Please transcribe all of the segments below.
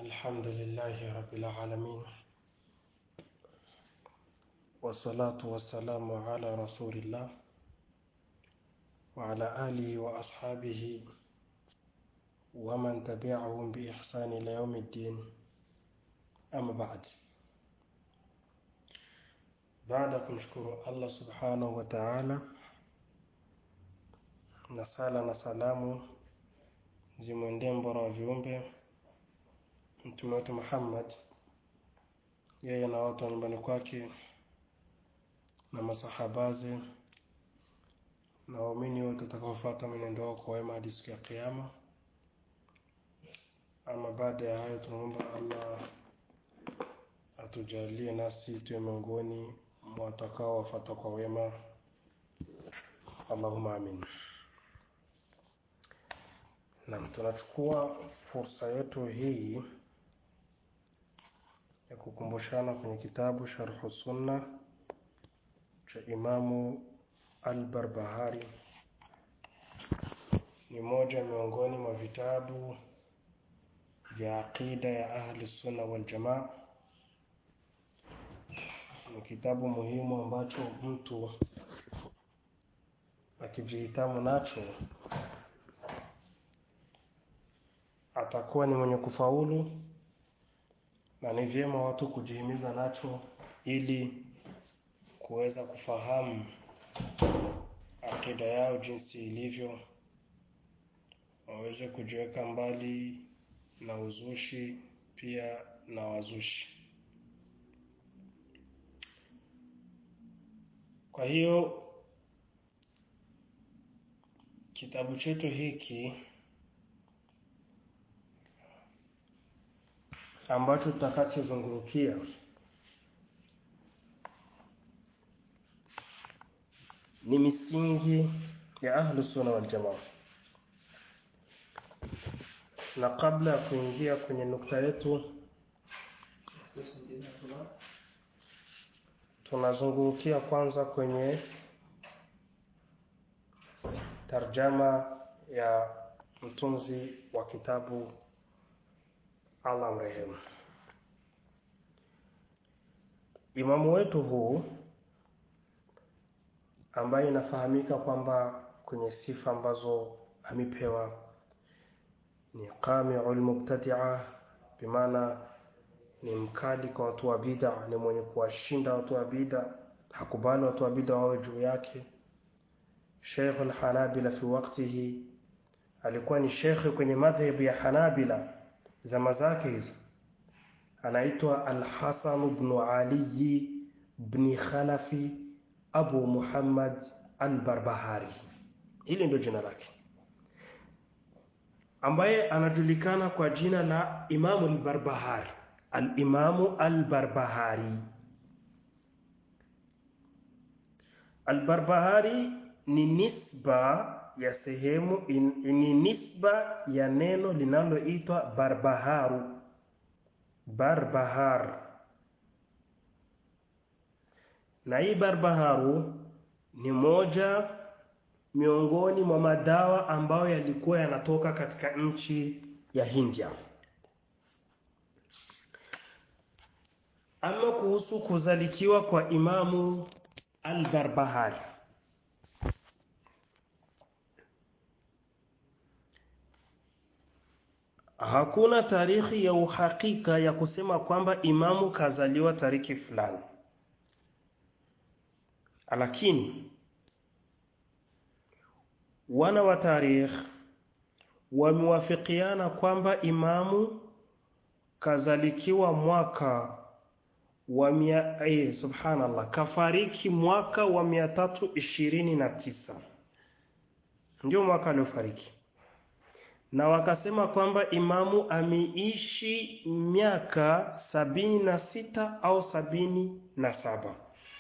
الحمد لله رب العالمين والصلاة والسلام على رسول الله وعلى آله وأصحابه ومن تبعهم بإحسان إلى يوم الدين أما بعد baada ya kumshukuru allah subhanahu wa taala na sala na salamu zimwendee mbora wa viumbe mtume wetu muhammad yeye na watu wa nyumbani kwake na masahabaze na waumini wote watakaofuata mwenendo wao kwa wema hadi siku ya kiama ama baada ya hayo tunaomba allah atujalie nasi tuwe miongoni mwa watakaowafata kwa wema allahuma amin nam tunachukua fursa yetu hii ya kukumbushana kwenye kitabu sharhu sunna cha imamu albarbahari ni moja miongoni mwa vitabu vya aqida ya ahli sunna waljamaa ni kitabu muhimu ambacho mtu akijihitamu nacho atakuwa ni mwenye kufaulu na ni vyema watu kujihimiza nacho ili kuweza kufahamu akida yao jinsi ilivyo waweze kujiweka mbali na uzushi pia na wazushi kwa hiyo kitabu chetu hiki ambacho tutakachozungurukia ni misingi ya ahlu sunna wal jamaa na kabla ya kuingia kwenye nukta yetu tunazungurukia kwanza kwenye tarjama ya mtunzi wa kitabu allah mrehemu imamu wetu huu ambaye inafahamika kwamba kwenye sifa ambazo amepewa ni qamiu lmubtadia bimaana ni mkali kwa watu wa bida ni mwenye kuwashinda watu wa bida hakubali watu wa bida wawe juu yake sheikh lhanabila fi waktihi alikuwa ni shekhe kwenye madhhebu ya hanabila zama zake hizo anaitwa alhasan bnu aliyi bni khalafi abu muhammad albarbahari hili ndio jina lake ambaye anajulikana kwa jina la imamu albarbahari alimamu albarbahari albarbahari ni nisba ya sehemu in, ni nisba ya neno linaloitwa barbaharu barbahar na hii barbaharu ni moja miongoni mwa madawa ambayo yalikuwa yanatoka katika nchi ya Hindia ama kuhusu kuzalikiwa kwa imamu al-Barbahari hakuna tarikhi ya uhakika ya kusema kwamba imamu kazaliwa tariki fulani lakini wana wa tarikh wamewafikiana kwamba imamu kazalikiwa mwaka wa mia, eh, subhanallah kafariki mwaka wa mia tatu ishirini na tisa ndio mwaka aliofariki na wakasema kwamba imamu ameishi miaka sabini na sita au sabini na saba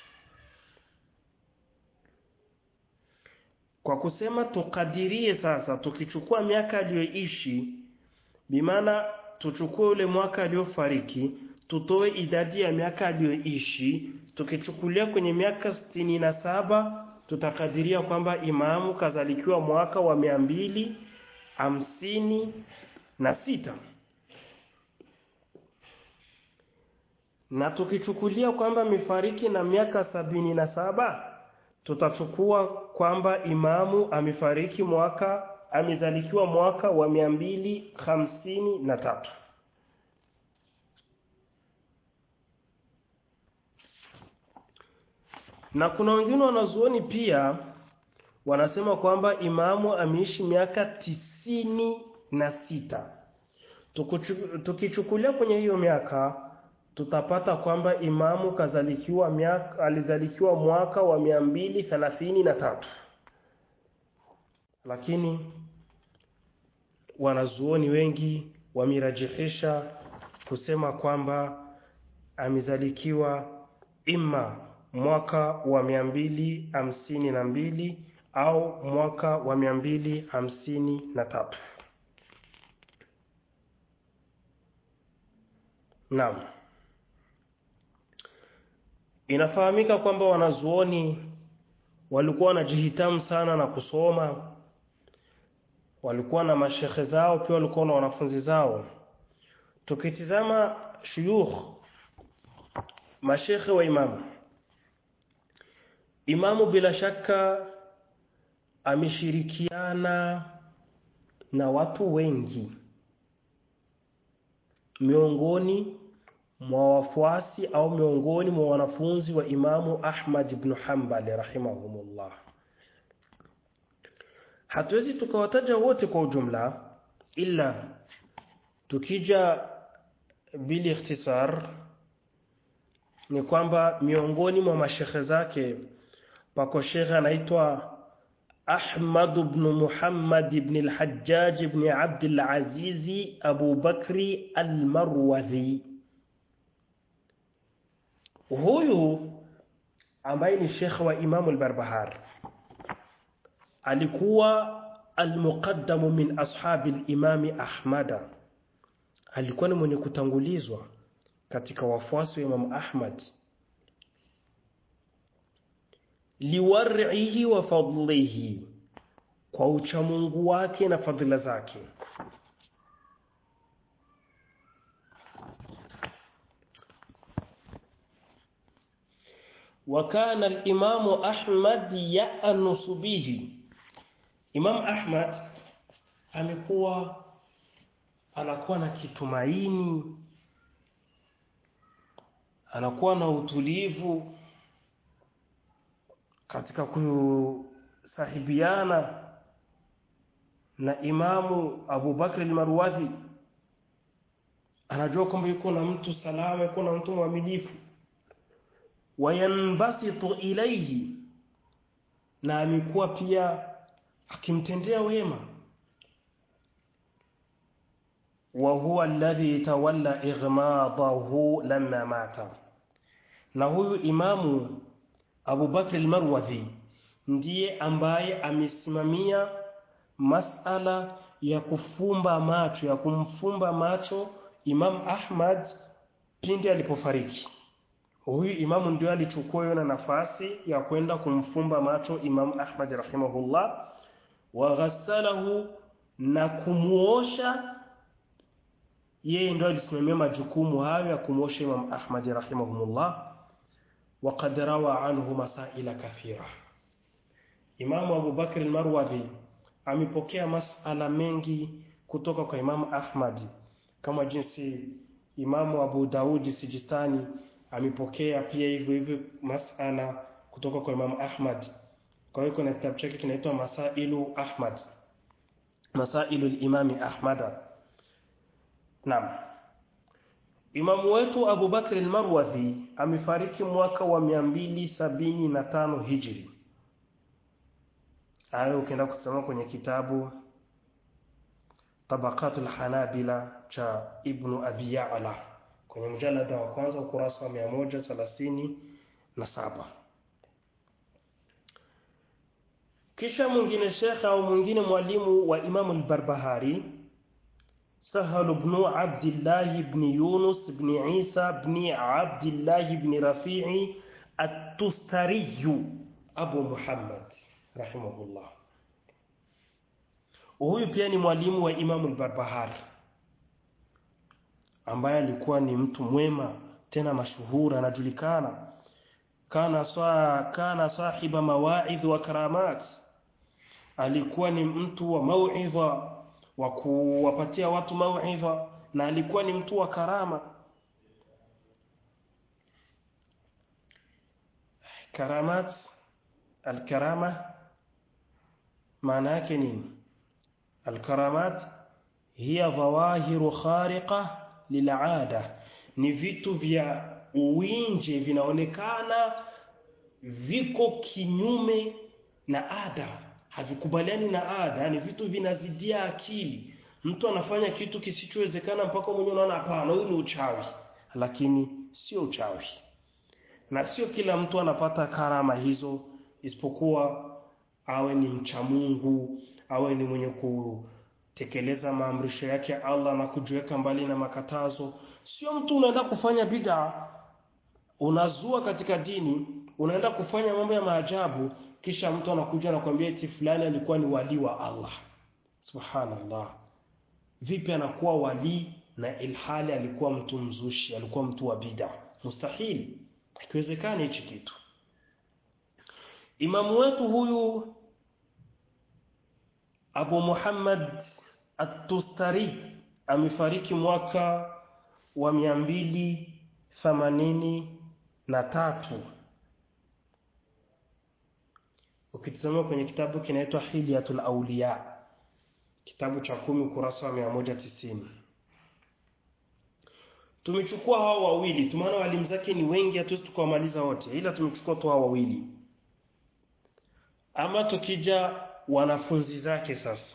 kwa kusema tukadirie sasa tukichukua miaka aliyoishi bimaana tuchukue ule mwaka aliofariki tutoe idadi ya miaka aliyoishi tukichukulia kwenye miaka sitini na saba tutakadiria kwamba imamu kazalikiwa mwaka wa mia mbili hamsini na sita na tukichukulia kwamba amefariki na miaka sabini na saba tutachukua kwamba imamu amefariki mwaka amezalikiwa mwaka wa mia mbili hamsini na tatu na kuna wengine wanazuoni pia wanasema kwamba imamu ameishi miaka tisini na sita tukichukulia kwenye hiyo miaka tutapata kwamba imamu kazalikiwa miaka alizalikiwa mwaka wa mia mbili thelathini na tatu lakini wanazuoni wengi wamirajihisha kusema kwamba amezalikiwa ima mwaka wa mia mbili hamsini na mbili au mwaka wa mia mbili hamsini na tatu naam inafahamika kwamba wanazuoni walikuwa wanajihitamu sana na kusoma walikuwa na mashekhe zao pia walikuwa na wanafunzi zao tukitizama shuyukh mashekhe wa imamu imamu bila shaka ameshirikiana na watu wengi miongoni mwa wafuasi au miongoni mwa wanafunzi wa imamu Ahmad ibn Hanbal rahimahumullah hatuwezi tukawataja wote kwa ujumla ila tukija bili ikhtisar ni kwamba miongoni mwa mashekhe zake pako shekhe anaitwa Ahmad ibn Muhammad ibn al-Hajjaj ibn Abd al-Aziz Abu Bakri al-Marwazi huyu ambaye ni shekhe wa Imam al-Barbahar alikuwa al-muqaddamu min ashabi al-Imam Ahmad alikuwa ni mwenye kutangulizwa katika wafuasi wa Imam Ahmad liwar'ihi wa fadlihi kwa uchamungu wake na fadhila zake وكان الإمام أحمد يأنس به Imam Ahmad amekuwa anakuwa na kitumaini anakuwa na utulivu katika kusahibiana na Imamu Abu Bakr al-Marwazi anajua kwamba yuko na mtu salama yuko na mtu mwaminifu wayanbasitu ilaihi na amekuwa pia akimtendea wema wa huwa alladhi tawalla ighmadahu lamma mata na huyu imamu Abu Bakr al-Marwazi ndiye ambaye amesimamia masala ya kufumba macho ya kumfumba macho Imam Ahmad pindi alipofariki huyu imamu ndio alichukua hiyo nafasi ya kwenda kumfumba macho Imam Ahmad rahimahullah wa ghassalahu na kumuosha yeye ndio alisimamia majukumu hayo ya kumuosha Imam Ahmad rahimahumullah وقد روى عنه مسائل كثيرة Imam Abu Bakr al-Marwazi amepokea masala mengi kutoka kwa Imam Ahmad kama jinsi Imamu Abu Daudi Sijistani amepokea pia hivyo hivyo masala kutoka kwa Imam Ahmad kwa hiyo kuna kitabu chake kinaitwa Masailu Ahmad Masailu al-Imam Ahmad Naam Imamu wetu Abu Bakr al-Marwazi amefariki mwaka wa 275 Hijri Hayo ukienda kusoma kwenye kitabu Tabaqatul Hanabila cha Ibn Abi Ya'la kwenye mjalada wa kwanza ukurasa wa 137 kisha mwingine shekhe au mwingine mwalimu wa Imam al-Barbahari Sahal ibn Abdullah ibn Yunus ibn Isa ibn Abdullah ibn Rafi'i at-Tustari Abu Muhammad rahimahullah huyu pia ni mwalimu wa Imam al-Barbahari ambaye alikuwa ni mtu mwema tena mashuhuri anajulikana kana sa kana sahiba mawaidh wa karamat alikuwa ni mtu wa mauidha wa kuwapatia watu mauidha na alikuwa ni mtu wa karama karamat alkarama maana yake nini alkaramat hiya dhawahiru khariqa lil'ada ni vitu vya uwinje vinaonekana viko kinyume na ada havikubaliani na ada yani vitu vinazidia akili mtu anafanya kitu kisichowezekana mpaka mwenyewe unaona hapana huyu ni uchawi lakini sio uchawi na sio kila mtu anapata karama hizo isipokuwa awe ni mcha Mungu awe ni mwenye kutekeleza maamrisho yake Allah na kujiweka mbali na makatazo sio mtu unaenda kufanya bid'a unazua katika dini unaenda kufanya mambo ya maajabu kisha mtu anakuja na kwambia eti fulani alikuwa ni wali wa Allah subhanallah vipi anakuwa wali na ilhali alikuwa mtu mzushi alikuwa mtu wa bid'a mustahili ikiwezekana hichi kitu imamu wetu huyu Abu Muhammad At-Tustari amefariki mwaka wa mia mbili themanini na tatu ukitazama kwenye kitabu kinaitwa Hilyatul Awliya kitabu cha kumi ukurasa wa mia moja tisini tumechukua hao wawili tumeona walimu zake ni wengi hatuwezi tukawamaliza wote ila tumechukua tu hao wawili ama tukija wanafunzi zake sasa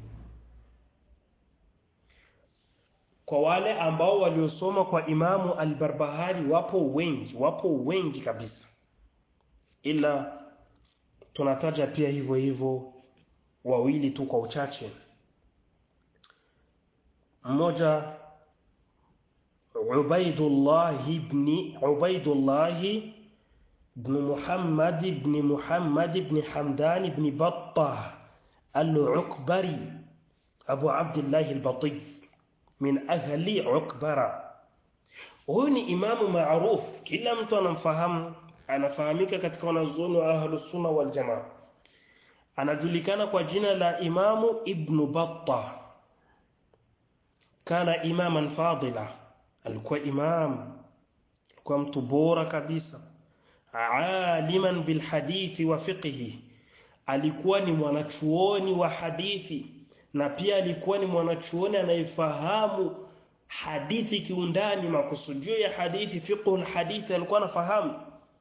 kwa wale ambao waliosoma kwa imamu al-Barbahari wapo wengi wapo wengi kabisa ila tunataja pia hivyo hivyo wawili tu kwa uchache mmoja Ubaidullah ibn Ubaidullah ibn Muhammad ibn Muhammad ibn Hamdan ibn Battah al-Ukbari Abu Abdullah al-Bati min ahli Ukbara huyu ni imamu maarufu kila mtu anamfahamu anafahamika katika wanazuoni wa ahlus sunna wal jamaa anajulikana kwa jina la imamu ibn Battah kana imaman fadila alikuwa imam alikuwa mtu bora kabisa aliman bilhadithi wa fiqhi alikuwa ni mwanachuoni wa hadithi na pia alikuwa ni mwanachuoni anayefahamu hadithi kiundani makusudio ya hadithi fiqhu alhadithi alikuwa anafahamu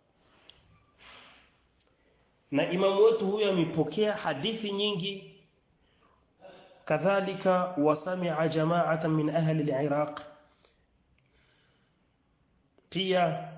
na imamu wetu huyo amepokea hadithi nyingi kadhalika wasamia jama'atan min ahli al-Iraq pia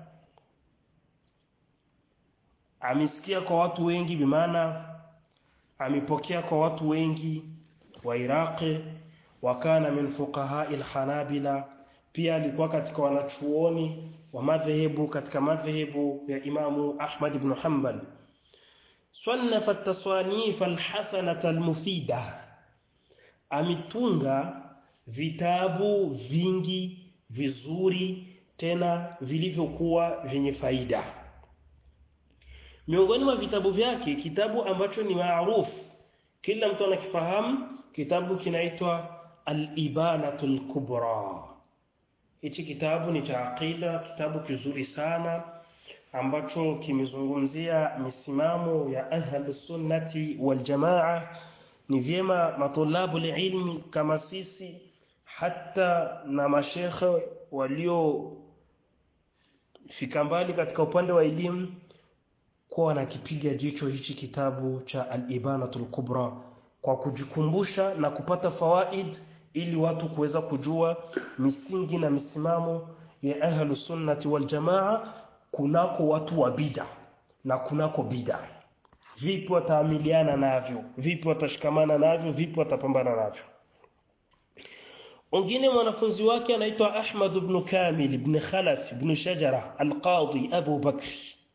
amesikia kwa watu wengi bimaana amepokea kwa watu wengi wa Iraqi wakana min fuqaha al-Hanabila pia alikuwa katika wanachuoni wa madhehebu katika madhehebu ya Imamu Ahmad ibn Hanbal صنف التصانيف الحسنة المفيدة ametunga vitabu vingi vizuri tena vilivyokuwa vyenye faida miongoni mwa vitabu vyake kitabu ambacho ni maarufu kila mtu anakifahamu kitabu kinaitwa al-ibanatul kubra hichi kitabu ni cha aqida kitabu kizuri sana ambacho kimezungumzia misimamo ya ahlus sunnati wal jamaa ni vyema matulabu ilmi kama sisi hata na mashekhe walio fika mbali katika upande wa elimu kuwa wanakipiga jicho hichi kitabu cha al-ibanatul kubra kwa kujikumbusha na kupata fawaid ili watu kuweza kujua misingi na misimamo ya ahlus sunnati wal jamaa kunako watu wa bid'a na kunako bid'a vipi wataamiliana navyo vipi watashikamana navyo vipi watapambana navyo Wengine mwanafunzi wake anaitwa Ahmad ibn Kamil ibn Khalaf ibn Shajara al-Qadi Abu Bakr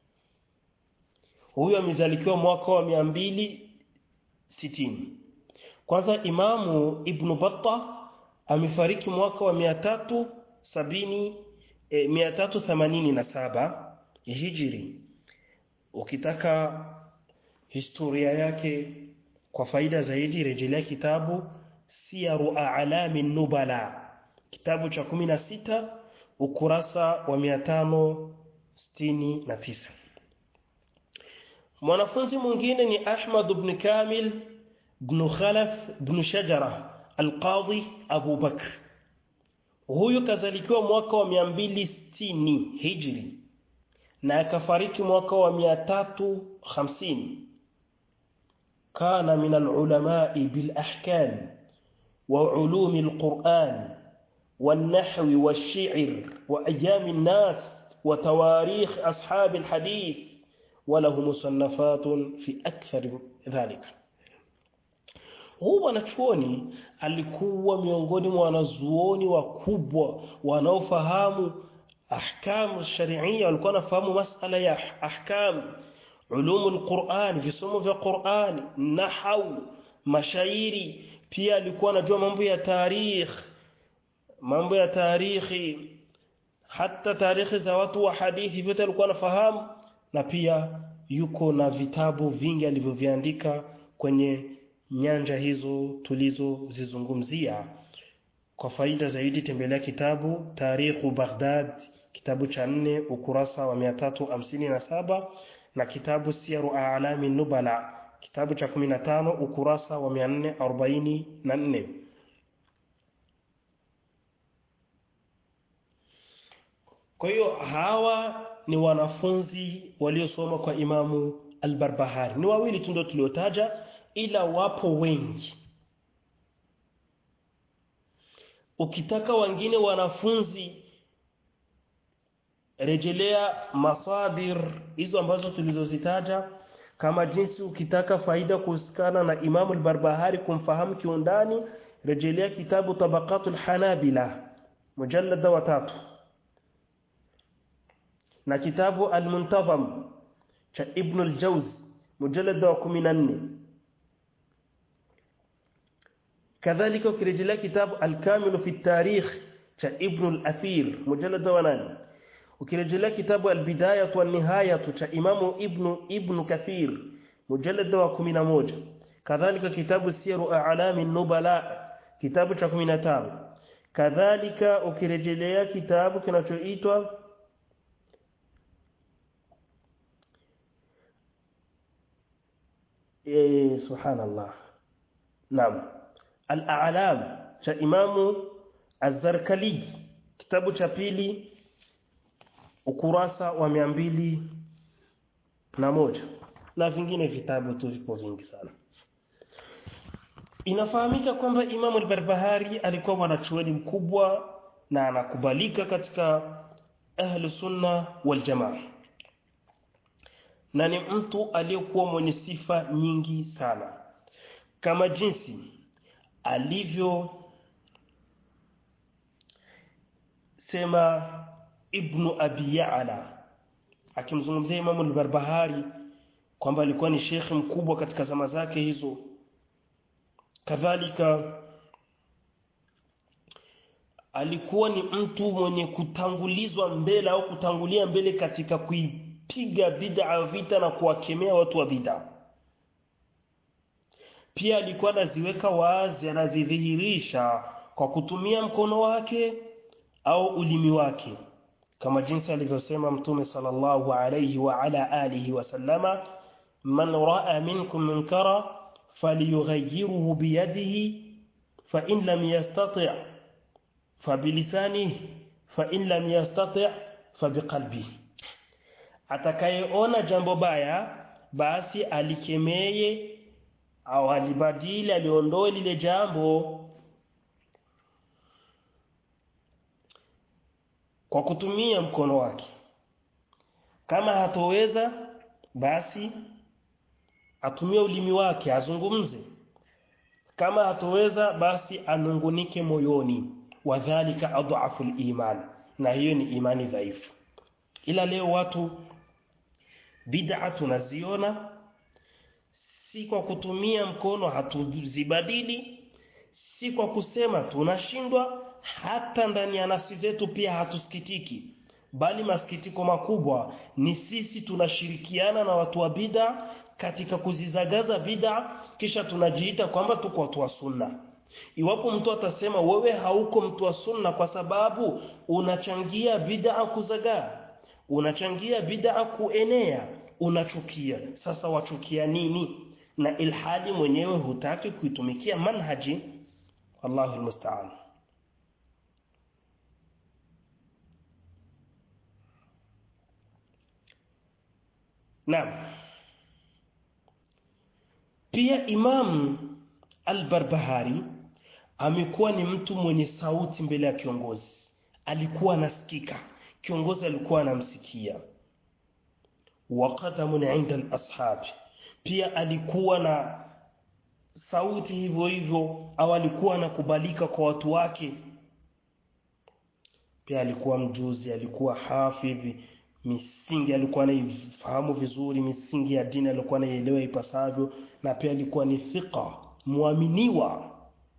huyo amezalikiwa mwaka wa 260 kwanza Imamu Ibn Battah amefariki mwaka wa 370 e, 387 hijri ukitaka historia yake kwa faida zaidi rejelea kitabu siyaru a'lami nubala kitabu cha 16 ukurasa wa 569 mwanafunzi mwingine ni Ahmad ibn Kamil ibn Khalaf ibn Shajara al-Qadhi Abu Bakr huyu kazalikiwa mwaka wa 260 hijri na akafariki mwaka wa 350 kana min al-ulama'i bil ahkam wa ulum al-Qur'an والنحو والشعر وأيام الناس وتواريخ أصحاب الحديث وله مصنفات في أكثر ذلك huu mwanachuoni alikuwa miongoni mwa wanazuoni wakubwa wanaofahamu ahkamu sharia walikuwa wanafahamu masala ya ahkam ulumu lquran visomo vya qurani nahau mashairi pia alikuwa anajua mambo ya tarikh mambo ya tarikhi hata tarikhi za watu wa hadithi vyote alikuwa anafahamu na pia yuko na vitabu vingi alivyoviandika kwenye nyanja hizo tulizozizungumzia kwa faida zaidi tembelea kitabu Tarikhu Baghdad kitabu cha nne ukurasa wa 357 na kitabu Siyaru A'lami Nubala kitabu cha 15 ukurasa wa 444 Kwa hiyo hawa ni wanafunzi waliosoma kwa Imamu Al-Barbahari. Ni wawili tu ndio tuliotaja ila wapo wengi. Ukitaka wengine wanafunzi rejelea masadir hizo ambazo tulizozitaja kama jinsi ukitaka faida kuhusikana na Imamu Al-Barbahari kumfahamu kiundani rejelea kitabu Tabaqatul Hanabila mujallada wa tatu na kitabu Al-Muntazam cha Ibn al-Jawzi mujallada wa 14 kadhalika ukirejelea kitabu Al-Kamil fi at-Tarikh cha Ibn al-Athir mujallada wa 8 ukirejelea kitabu Al-Bidayah wa Nihayah cha Imamu Ibn Ibn Kathir mujallada wa 11 kadhalika kitabu Siyaru A'lami an-Nubala kitabu cha 15 kadhalika ukirejelea kitabu kinachoitwa eh subhanallah naam al-a'lam cha imamu az-zarkali kitabu cha pili ukurasa wa mia mbili na moja na vingine vitabu tu vipo vingi sana inafahamika kwamba imamu al-barbahari alikuwa mwanachuoni mkubwa na anakubalika katika ahlu sunna wal jamaa na ni mtu aliyekuwa mwenye sifa nyingi sana kama jinsi alivyo sema ibnu abi ya'la akimzungumzia imamu al-barbahari kwamba alikuwa ni shekhi mkubwa katika zama zake hizo kadhalika alikuwa ni mtu mwenye kutangulizwa mbele au kutangulia mbele katika kuipiga bid'a vita na kuwakemea watu wa bid'a pia alikuwa anaziweka wazi anazidhihirisha kwa kutumia mkono wake au ulimi wake kama jinsi alivyosema mtume sallallahu alayhi wa ala alihi wasallama man raa minkum munkara falyughayyirhu biyadihi fa in lam yastati' fabilisanihi fa in lam yastati' fabiqalbihi atakayeona jambo baya basi alikemeye au alibadili aliondoe lile jambo kwa kutumia mkono wake kama hatoweza basi atumie ulimi wake azungumze kama hatoweza basi anungunike moyoni wadhālika adhafu iman na hiyo ni imani dhaifu ila leo watu bid'a tunaziona si kwa kutumia mkono hatuzibadili si kwa kusema tunashindwa hata ndani ya nafsi zetu pia hatusikitiki bali masikitiko makubwa ni sisi tunashirikiana na watu wa bid'a katika kuzizagaza bid'a kisha tunajiita kwamba tuko watu wa sunna iwapo mtu atasema wewe hauko mtu wa sunna kwa sababu unachangia bid'a kuzagaa unachangia bid'a kuenea unachukia sasa wachukia nini na ilhadi mwenyewe hutaki kuitumikia manhaji Allahu almusta'an Naam pia Imam Al-Barbahari amekuwa ni mtu mwenye sauti mbele ya kiongozi alikuwa anasikika kiongozi alikuwa anamsikia waqadamun inda al-ashab pia alikuwa na sauti hivyo hivyo au alikuwa anakubalika kwa watu wake pia alikuwa mjuzi alikuwa hafidhi misingi alikuwa anaifahamu vizuri misingi ya dini alikuwa anaielewa ipasavyo na pia alikuwa ni thiqa muaminiwa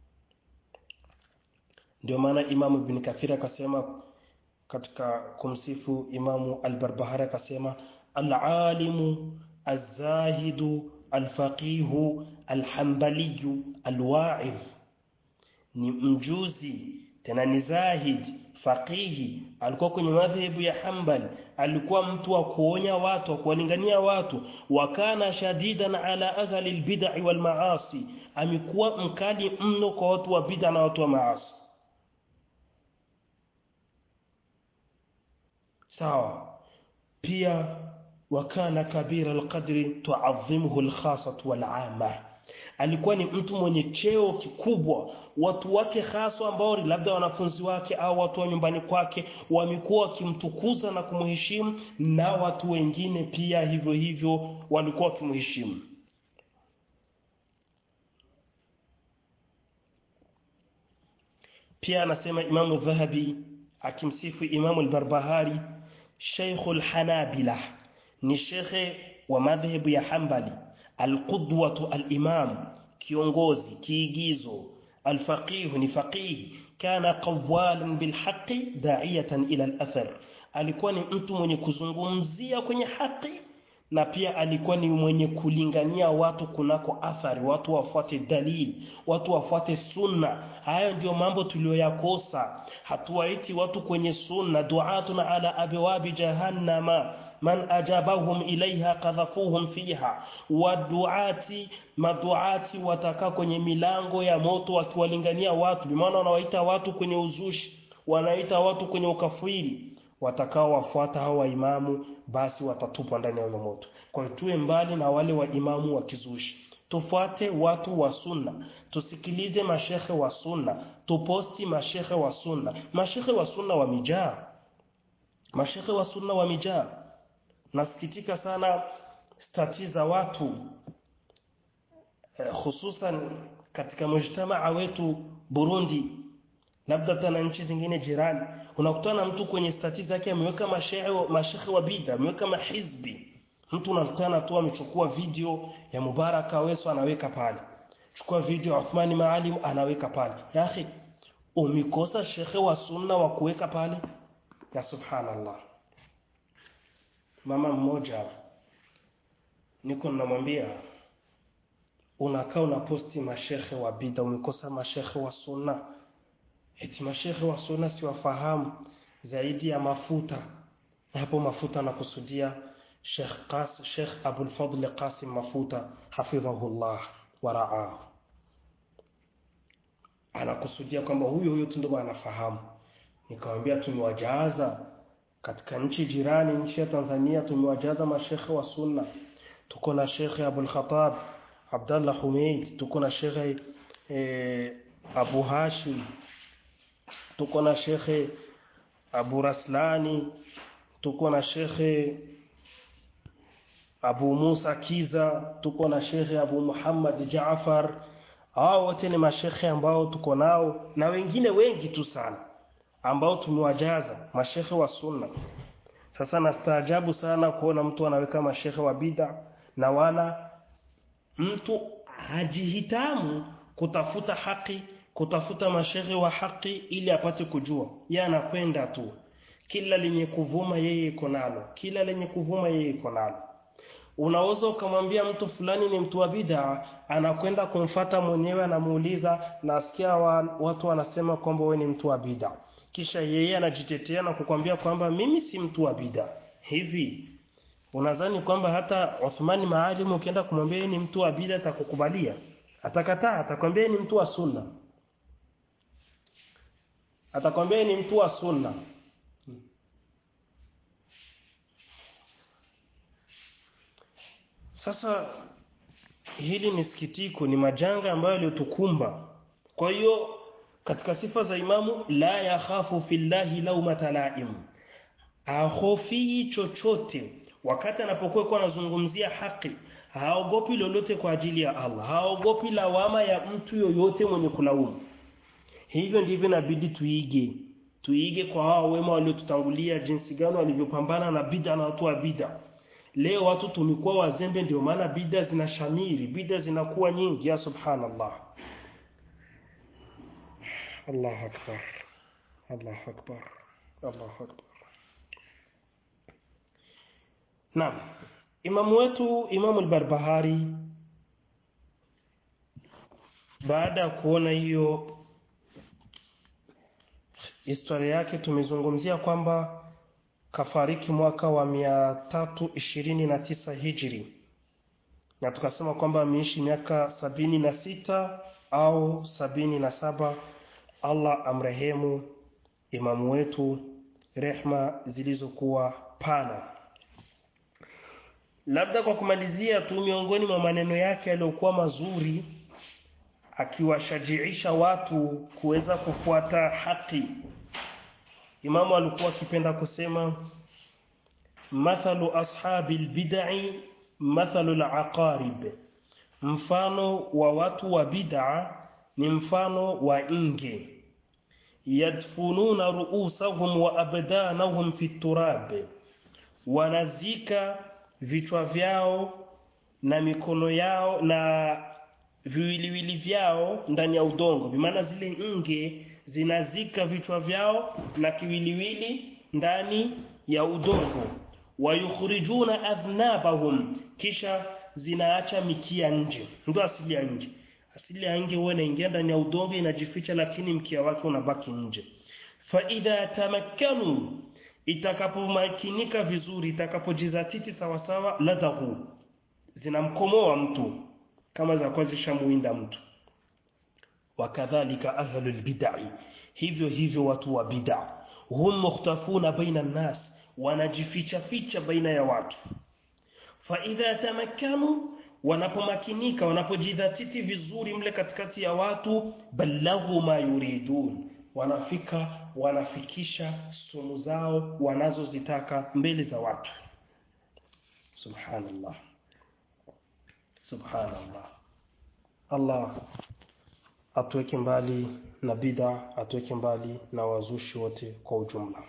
ndio maana imamu ibn kathir akasema katika kumsifu imamu al-barbahari akasema al-alimu az-zahidu al-faqihu al-hanbaliyu al-wa'idh ni mjuzi tena ni zahid faqihi alikuwa kwenye madhehebu ya Hanbal alikuwa mtu wa kuonya watu wa kuwalingania watu wakana shadidan ala ahli albid'i wal maasi amekuwa mkali mno kwa watu wa bid'a na watu wa maasi sawa pia wakana kabira alqadri tu'azzimuhu alkhasatu wal 'amma alikuwa ni mtu mwenye cheo kikubwa watu wake haswa ambao labda wanafunzi wake au watu wa nyumbani kwake wamekuwa wakimtukuza na kumheshimu na watu wengine pia hivyo hivyo walikuwa wakimheshimu pia anasema Imamu Dhahabi akimsifu Imamu al-Barbahari Sheikhul Hanabila ni shekhe wa madhehebu ya Hanbali alqudwatu alimam kiongozi kiigizo alfaqih ni faqih kana qawalan bilhaqi da'iyatan ila alathar alikuwa ni mtu mwenye kuzungumzia kwenye haki na pia alikuwa ni mwenye kulingania watu kunako athari watu wafuate dalili watu wafuate sunna hayo ndio mambo tuliyoyakosa hatuwaiti watu kwenye sunna du'atuna ala abwabi jahannama man ajabahum ilaiha qadhafuhum fiha waduati maduati watakaa kwenye milango ya moto wakiwalingania watu bimaana wanawaita watu kwenye uzushi wanaita watu kwenye ukafiri watakao wafuata hawa imamu basi watatupwa ndani ya moto kwa hiyo tuwe mbali na wale wa imamu wa kizushi tufuate watu wa sunna tusikilize mashehe wa sunna tuposti mashehe wa sunna mashehe wa sunna wamejaa mashehe wa sunna wamejaa nasikitika sana stati za watu eh, hususan katika mujtamaa wetu Burundi labda tena nchi zingine jirani unakutana mtu kwenye stati zake ameweka mashehe mashehe wa bid'a ameweka mahizbi mtu unakutana tu amechukua video ya Mubaraka Weso anaweka pale chukua video ya Uthmani Maalim anaweka pale ya akhi umikosa shekhe wa sunna wa kuweka pale ya subhanallah mama mmoja niko namwambia unakaa unaposti mashehe wa bid'a umekosa mashehe wa sunna eti mashehe wa sunna siwafahamu zaidi ya mafuta hapo mafuta nakusudia Sheikh Qas Sheikh Abul Fadl Qasim Mafuta hafidhahullah wa ra'ahu anakusudia kwamba huyo huyo tu ndio anafahamu nikamwambia tumewajaza katika nchi jirani nchi ya Tanzania tumewajaza mashekhe wa sunna tuko na Sheikh Abul Khattab Abdullah Humeid tuko na Sheikh eh, Abu Hashim tuko na Sheikh Abu Raslani tuko na Sheikh Abu Musa Kiza tuko na Sheikh Abu Muhammad Jaafar hao wote ni mashekhe ambao tuko nao na wengine wengi tu sana ambao tumewajaza mashekhe wa sunna sasa nastaajabu sana kuona mtu anaweka mashekhe wa bid'a na wala mtu hajihitamu kutafuta haki kutafuta mashehe wa haki ili apate kujua yeye anakwenda tu kila lenye kuvuma yeye iko nalo kila lenye kuvuma yeye iko nalo unaweza ukamwambia mtu fulani ni mtu wa bid'a anakwenda kumfata mwenyewe anamuuliza nasikia wa, watu wanasema kwamba wewe ni mtu wa bid'a kisha yeye anajitetea na kukwambia kwamba mimi si mtu wa bid'a hivi unadhani kwamba hata Uthmani Maalim ukienda kumwambia yeye ni mtu wa bid'a atakukubalia atakataa atakwambia yeye ni mtu wa sunna atakwambia yeye ni mtu wa sunna Sasa hili ni sikitiko, ni majanga ambayo yaliyotukumba. Kwa hiyo katika sifa za imamu, la yakhafu fillahi laumata laim, ahofii chochote wakati anapokuwa kwa anazungumzia haki, haogopi lolote kwa ajili ya Allah, haogopi lawama ya mtu yoyote mwenye kulaumu. Hivyo ndivyo inabidi tuige, tuige kwa hao wema waliotutangulia, jinsi gani walivyopambana na bid'a na watu wa bid'a. Leo watu tumekuwa wazembe, ndio maana bida zinashamiri, bida zinakuwa nyingi. Ya subhanallah, Allahu akbar, Allahu akbar, Allahu akbar. Naam, imamu wetu Imamu al-Barbahari baada ya kuona hiyo historia yake, tumezungumzia kwamba kafariki mwaka wa mia tatu ishirini na tisa hijri na tukasema kwamba ameishi miaka sabini na sita au sabini na saba allah amrehemu imamu wetu rehma zilizokuwa pana labda kwa kumalizia tu miongoni mwa maneno yake yaliyokuwa mazuri akiwashajiisha watu kuweza kufuata haki imamu alikuwa akipenda kusema mathalu ashabi lbidai mathalu laqarib mfano wa watu wa bid'a ni mfano wa nge yadfununa ruusahum wa abdanahum fi turab wanazika vichwa vyao na mikono yao na viwiliwili vyao ndani ya udongo bimaana zile nge zinazika vichwa vyao na kiwiliwili ndani ya udongo wayukhrijuna adhnabahum kisha zinaacha mikia nje ndio asili ya nje asili ya nge huwa inaingia ndani ya udongo inajificha lakini mkia wake unabaki nje fa idha tamakkanu itakapomakinika vizuri itakapojizatiti sawasawa ladhahu zinamkomoa mtu kama zakuwa zishamuinda mtu wakadhalika ahlu lbidai hivyo hivyo watu wa bid'a hum mukhtafuna baina nnas wanajificha ficha baina ya watu fa idha tamakkanu wanapomakinika wanapojidhatiti vizuri mle katikati ya watu balaghu ma yuridun wanafika wanafikisha sumu zao wanazozitaka mbele za watu subhanallah subhanallah allah atuweke mbali na bid'a atuweke mbali na wazushi wote kwa ujumla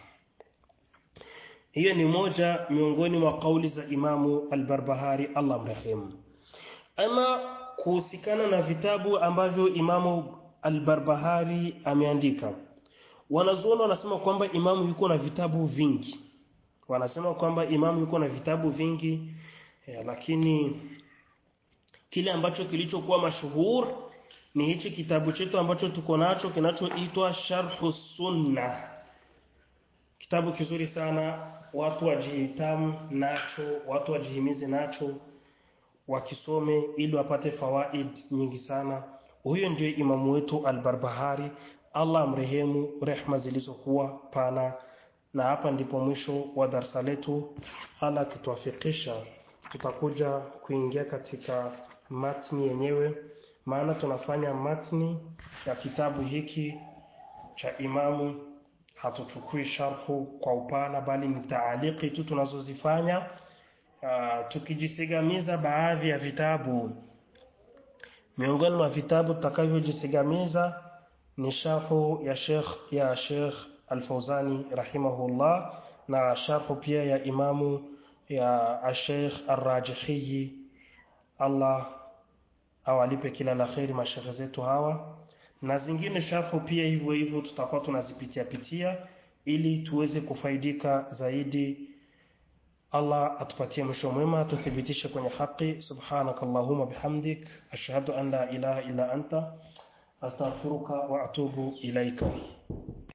hiyo ni moja miongoni mwa kauli za imamu al-Barbahari Allah mrehemu ama kuhusikana na vitabu ambavyo imamu al-Barbahari ameandika wanazuoni wanasema kwamba imamu yuko na vitabu vingi wanasema kwamba imamu yuko na vitabu vingi eh, lakini kile ambacho kilichokuwa mashuhur ni hichi kitabu chetu ambacho tuko nacho kinachoitwa Sharhu Sunna kitabu kizuri sana watu wajihitamu nacho watu wajihimize nacho wakisome ili wapate fawaid nyingi sana huyo ndio imamu wetu al-Barbahari Allah amrehemu rehma zilizokuwa pana na hapa ndipo mwisho wa darsa letu Allah akituwafikisha tutakuja kuingia katika matni yenyewe maana tunafanya matni ya kitabu hiki cha imamu hatuchukui sharhu kwa upana bali ni taaliki tu tunazozifanya uh, tukijisigamiza baadhi ya vitabu miongoni mwa vitabu tutakavyojisigamiza ni sharhu ya Sheikh ya Sheikh Al-Fauzani rahimahullah na sharhu pia ya imamu ya Sheikh Ar-Rajihi Allah awalipe kila la kheri mashekhe zetu hawa na zingine sharhu pia hivyo hivyo tutakuwa tunazipitia pitia ili tuweze kufaidika zaidi Allah atupatie mwisho mwema tuthibitishe kwenye haki subhanaka allahumma bihamdik ashhadu an la ilaha illa anta astaghfiruka wa atubu ilaika